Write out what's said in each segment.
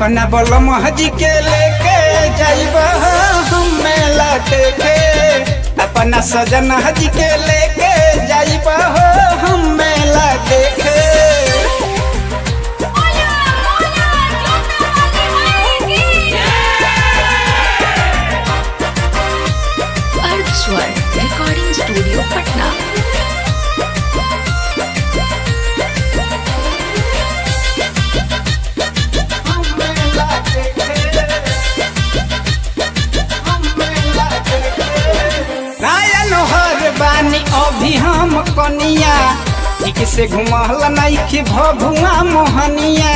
अपना बलम हजी के लेके जाइब हम मेला देखे अपना सजन हजी के लेके जाइब हम मेला देखे मोला मोला जोता वाली अर्थ स्वर रिकॉर्डिंग स्टूडियो पटना हम मेला देखे हम मेला देखे नायन हर बानी अभी हम कनिया ठीक से घुमहल नइखे भभुआ मोहनिया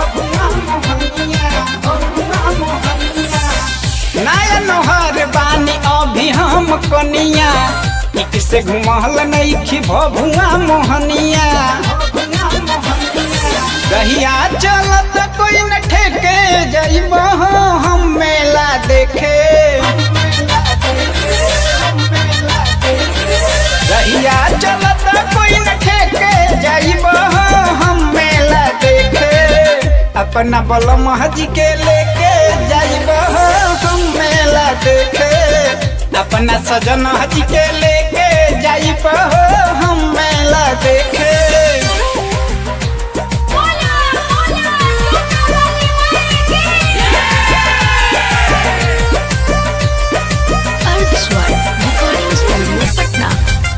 नायन हर बानी अभी हम कनिया ठीक से घुमहल नइखे भभुआ मोहनिया रहिया चलत कोई न ठेके जइब हम मेला देखे रहिया चलत कोई न ठेके जाइब हम मेला देखे अपना बलम हजी के लेके जाइब हम मेला देखे अपना सजन हजी के लेके जाइब हम मेला देखे मोला मोला जोता वाली अर्थ स्वर रिकॉर्डिंग स्टूडियो पटना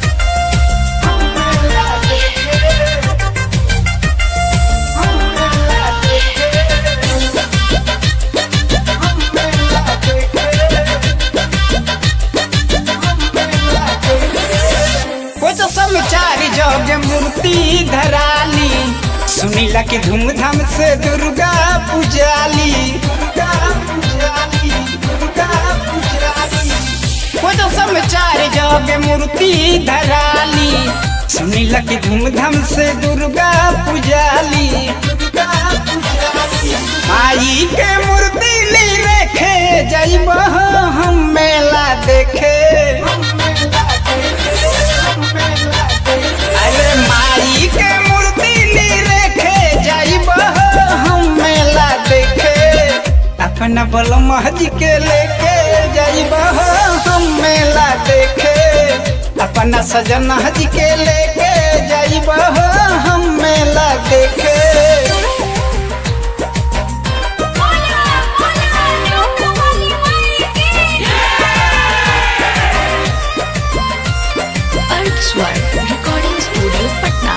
कुछ समाचार जग मूर्ति धराली सुनीला के धूमधाम से दुर्गा पूजाली दुर्गा पूजाली दुर्गा पूजाली कुछ समाचार जग मूर्ति धराली सुनीला के धूमधाम से दुर्गा पूजाली दुर्गा पूजाली माई के मूर्ति ली रेखे जइब हम मेला देखे अरे माई के मूर्ति ली रेखे जाइब हम मेला देखे अपना बलम हजी के लेके जाइब हम मेला देखे अपना सजन हजी के लेके जाइब हम मेला देखे मोला मोला जोता वाली अर्थ स्वर रिकॉर्डिंग स्टूडियो पटना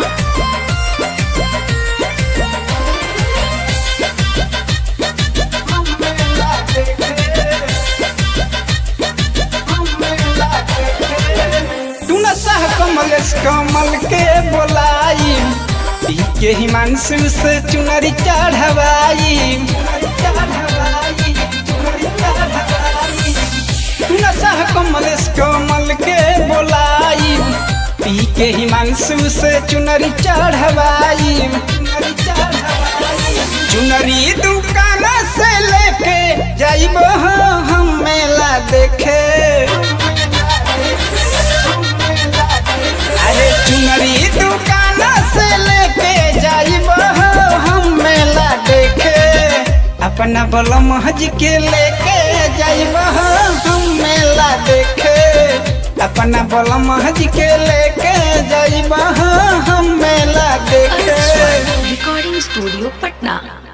तू न सह कमल कमल के बोलाई पी के हिमांशु से चुनरी चढ़वाई तू न सह कमल कमल के बोलाई पी के हिमांशु से चुनरी चढ़वाई चुनरी दुकान से लेके जाइब हम मेला देखे अरे चुनरी दुकान से लेके जाइब हम मेला देखे अपना बलम हज के लेके जाइब हम मेला देखे अपना बलम हज के लेके जाइब हम मेला अर्थ देखे स्वर रिकॉर्डिंग स्टूडियो पटना